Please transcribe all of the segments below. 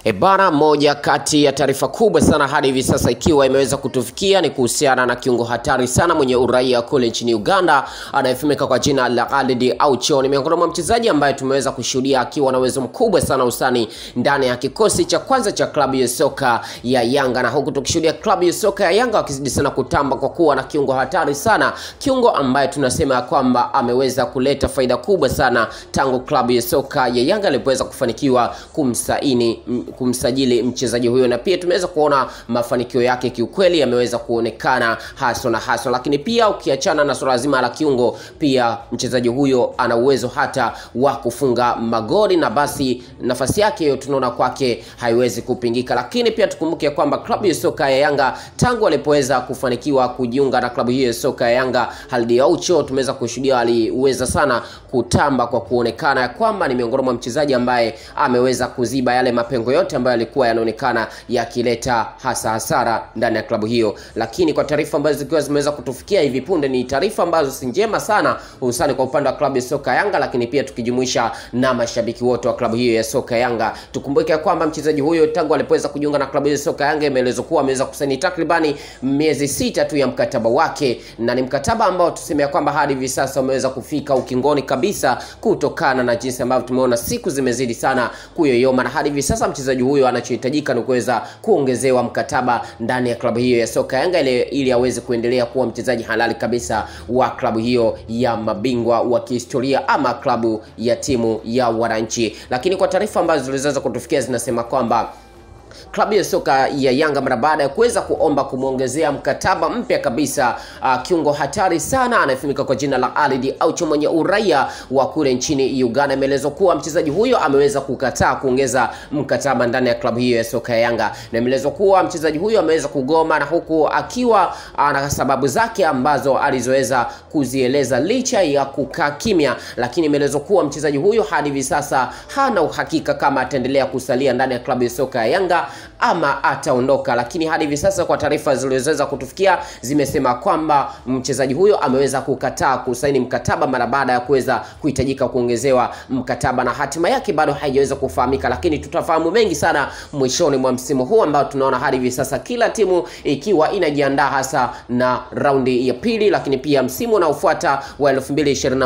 E bana, moja kati ya taarifa kubwa sana hadi hivi sasa ikiwa imeweza kutufikia ni kuhusiana na kiungo hatari sana mwenye uraia kule nchini Uganda anayefahamika kwa jina la Khalid Aucho. Ni miongoni mwa mchezaji ambaye tumeweza kushuhudia akiwa na uwezo mkubwa sana usani ndani ya kikosi cha kwanza cha klabu ya soka ya Yanga, na huku tukishuhudia klabu ya soka ya Yanga wakizidi sana kutamba kwa kuwa na kiungo hatari sana, kiungo ambaye tunasema ya kwamba ameweza kuleta faida kubwa sana tangu klabu ya soka ya Yanga ilipoweza kufanikiwa kumsaini kumsajili mchezaji huyo, na pia tumeweza kuona mafanikio yake kiukweli yameweza kuonekana haswa na haswa. Lakini pia ukiachana na swala zima la kiungo, pia mchezaji huyo ana uwezo hata wa kufunga magoli, na basi nafasi yake hiyo tunaona kwake haiwezi kupingika. Lakini pia tukumbuke kwamba klabu ya soka ya Yanga tangu alipoweza kufanikiwa kujiunga na klabu hiyo ya soka ya Yanga, Khalid Aucho tumeweza kushuhudia aliweza sana kutamba kwa kuonekana ya kwamba ni miongoni mwa mchezaji ambaye ameweza kuziba yale mapengo yote ambayo yalikuwa yanaonekana yakileta hasa hasara ndani ya klabu hiyo. Lakini kwa taarifa ambazo zikiwa zimeweza kutufikia hivi punde, ni taarifa ambazo si njema sana, hususani kwa upande wa klabu ya soka Yanga, lakini pia tukijumuisha na mashabiki wote wa klabu hiyo ya soka Yanga. Tukumbuke kwamba mchezaji huyo tangu alipoweza kujiunga na klabu hiyo ya soka Yanga, imeelezwa kuwa ameweza kusaini takribani miezi sita tu ya mkataba wake, na ni mkataba ambao tuseme ya kwamba hadi hivi sasa umeweza kufika ukingoni kabisa, kutokana na jinsi ambavyo tumeona siku zimezidi sana kuyoyoma, na hadi hivi sasa mchezaji huyo anachohitajika ni kuweza kuongezewa mkataba ndani ya klabu hiyo ya soka Yanga ili, ili aweze kuendelea kuwa mchezaji halali kabisa wa klabu hiyo ya mabingwa wa kihistoria ama klabu ya timu ya wananchi. Lakini kwa taarifa ambazo ziliweza kutufikia zinasema kwamba klabu ya soka ya Yanga mara baada ya kuweza kuomba kumwongezea mkataba mpya kabisa uh, kiungo hatari sana anayefahamika kwa jina la Khalid Aucho mwenye uraia wa kule nchini Uganda. Imeelezwa kuwa mchezaji huyo ameweza kukataa kuongeza mkataba ndani ya klabu hiyo ya soka ya Yanga, na imeelezwa kuwa mchezaji huyo ameweza kugoma, na huku akiwa na sababu zake ambazo alizoweza kuzieleza licha ya kukaa kimya, lakini imeelezwa kuwa mchezaji huyo hadi hivi sasa hana uhakika kama ataendelea kusalia ndani ya klabu ya soka ya Yanga ama ataondoka. Lakini hadi hivi sasa kwa taarifa zilizoweza kutufikia zimesema kwamba mchezaji huyo ameweza kukataa kusaini mkataba mara baada ya kuweza kuhitajika kuongezewa mkataba, na hatima yake bado haijaweza kufahamika, lakini tutafahamu mengi sana mwishoni mwa msimu huu ambao tunaona hadi hivi sasa kila timu ikiwa inajiandaa hasa na raundi ya pili, lakini pia msimu unaofuata wa 2022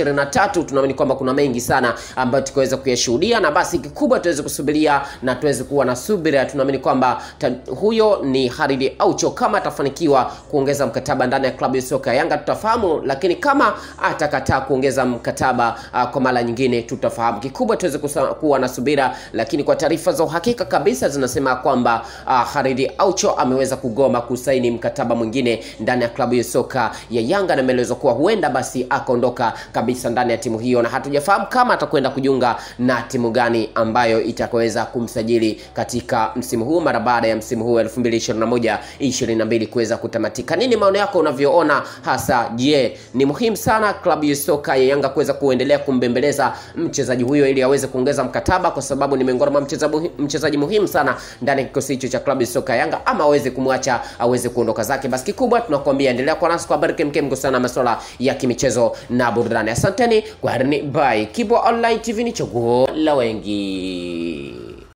23 tunaamini kwamba kuna mengi sana ambayo tukaweza kuyashuhudia, na basi kikubwa tuweze kusubiria na tuweze kuwa na subira tunaamini kwamba huyo ni Khalid Aucho. Kama atafanikiwa kuongeza mkataba ndani ya klabu ya soka ya Yanga tutafahamu, lakini kama atakataa kuongeza mkataba uh, kwa mara nyingine tutafahamu. Kikubwa tuweze kuwa na subira, lakini kwa taarifa za uhakika kabisa zinasema kwamba uh, Khalid Aucho ameweza kugoma kusaini mkataba mwingine ndani ya klabu ya soka ya Yanga, na imeelezwa kuwa huenda basi akaondoka kabisa ndani ya timu hiyo, na hatujafahamu kama atakwenda kujiunga na timu gani ambayo itakaweza kumsajili katika msimu huu mara baada ya msimu huu 2021 22 kuweza kutamatika. Nini maoni yako unavyoona hasa? Je, ni muhimu sana klabu ya soka ya Yanga kuweza kuendelea kumbembeleza mchezaji huyo ili aweze kuongeza mkataba, kwa sababu ni miongoni mwa mchezaji muhimu sana ndani ya kikosi hicho cha klabu ya soka ya Yanga, ama aweze kumwacha aweze kuondoka zake? Basi kikubwa tunakuambia endelea kuwa nasi kwa habari kemkem kuhusiana na masuala ya kimichezo na burudani. Asanteni, kwaherini, bye. Kibo Online TV ni chaguo la wengi.